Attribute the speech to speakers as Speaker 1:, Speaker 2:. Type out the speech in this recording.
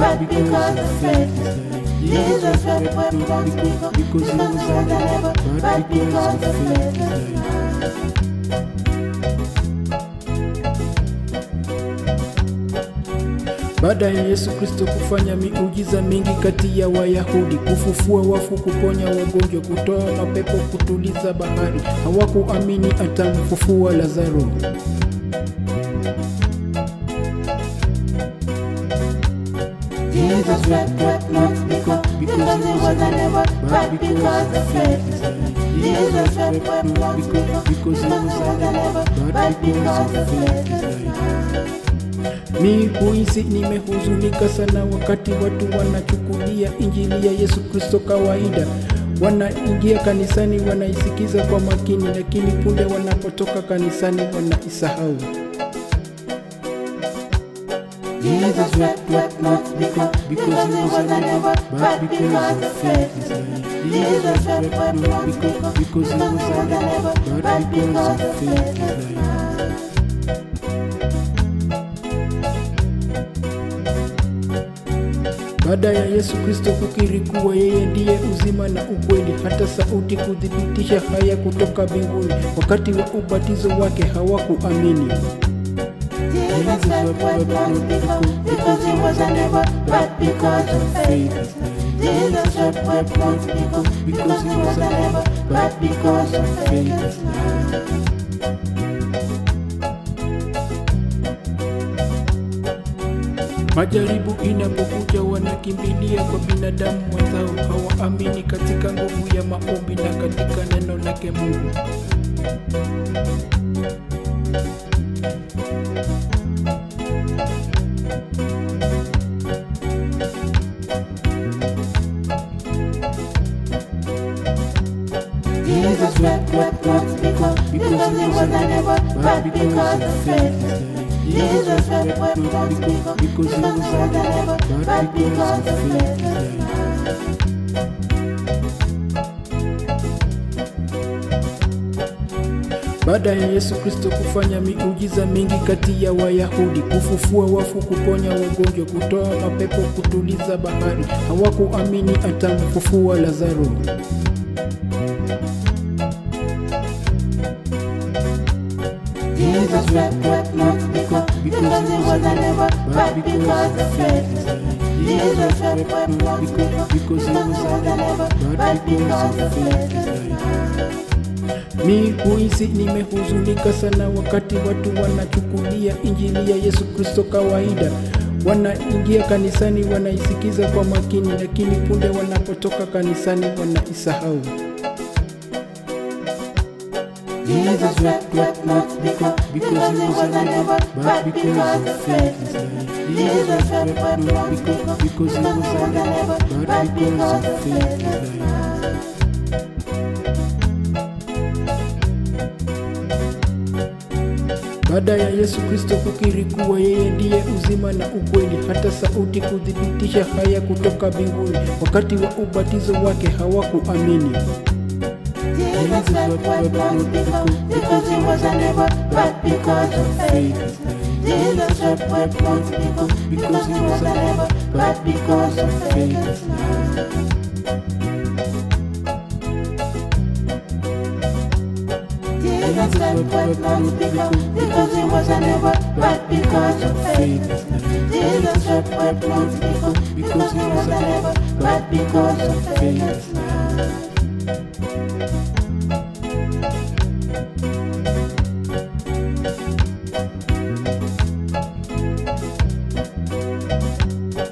Speaker 1: but because of faith. Jesus wept when once because, because he was unable, but because of faith.
Speaker 2: Baada ya Yesu Kristo kufanya miujiza mingi kati ya Wayahudi, kufufua wafu, kuponya wagonjwa, kutoa mapepo, kutuliza bahari, hawakuamini atamfufua Lazaro.
Speaker 1: Jesus wept, wept not because, because he was unable, but because of faith. Jesus wept, wept not because, because he was unable, but because of faith.
Speaker 2: Mi huisi nimehuzunika sana wakati watu wanachukulia injili ya Yesu Kristo kawaida. Wanaingia kanisani, wanaisikiza kwa makini, lakini punde wanapotoka kanisani wanaisahau.
Speaker 1: Jesus wept, wept not because, because he was unable, but because of faith. Jesus wept, wept not because, because he was unable, but because of faith.
Speaker 2: Baada ya Yesu Kristo kukiri kuwa yeye ndiye uzima na ukweli, hata sauti kuthibitisha haya kutoka mbinguni, wakati wa ubatizo wake hawakuamini.
Speaker 1: Jesus wept, wept not because, because he was unable, but because of faith. Jesus wept, wept not because, because he was unable, but because of faith.
Speaker 2: Majaribu inapokuja wanakimbilia kwa binadamu wenzao, hawaamini katika nguvu ya maombi na katika neno lake Mungu.
Speaker 1: Jesus wept, wept not because, because he was unable, but because of faith. Jesus wept, wept not because, because he was unable, but because of faith.
Speaker 2: Baada ya Yesu Kristo kufanya miujiza mingi kati ya Wayahudi, kufufua wafu, kuponya wagonjwa, kutoa mapepo, kutuliza bahari, hawakuamini atamfufua Lazaro.
Speaker 1: Jesus wept, wept not because, because he was unable, but because of faith. Jesus wept, wept not because, because he was unable, but because of faith.
Speaker 2: Mi huisi nimehuzunika sana wakati watu wanachukulia injili ya Yesu Kristo kawaida. Wanaingia kanisani, wanaisikiza kwa makini, lakini punde wanapotoka kanisani wanaisahau.
Speaker 1: Jesus wept, wept not because, because he was unable, but because of faith. Jesus wept, wept not because, because he was unable, but because of faith.
Speaker 2: Baada ya Yesu Kristo kukiri kuwa yeye ndiye uzima na ukweli, hata sauti kuthibitisha haya kutoka mbinguni, wakati wa ubatizo wake hawakuamini.
Speaker 1: Jesus wept, wept not because, because he was unable, but because of faith. Jesus wept, wept not because, because he was unable, but because of faith. Jesus wept, wept not because, because he was unable, but because of faith. Jesus wept, wept not because, because he was unable, but because of faith.